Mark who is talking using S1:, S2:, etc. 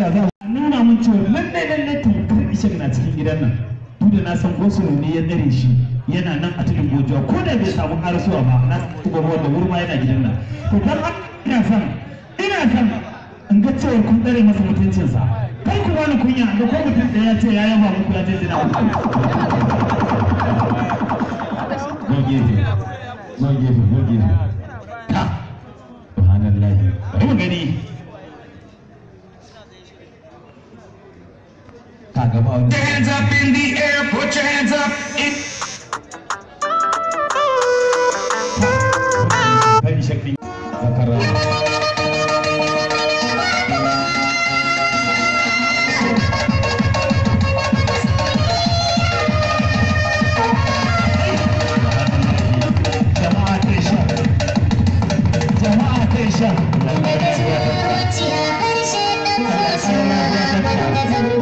S1: da za a nuna mun cewa lallai lallai tamkar ishak na cikin gidan nan duk da na san gosulo ne ya tsare shi yana nan a cikin gojuwa ko da bai samu karasuwa ba na tuba wanda wurma yana gidan nan to dan haka ina son ina son in ga cewa kun tsare masa mutuncinsa kai ku bani kunya ga ko mutum da ya ce ya yaba muku ya jinjina muku go gefe go gefe go gefe ta subhanallahi bari mu gani ka gaba wani
S2: Hands up in the air, put your hands up in
S1: kai shakki zakara jama'a kai sha jama'a kai sha
S3: Daga zuciya harshe ɗan zuciya abin da zan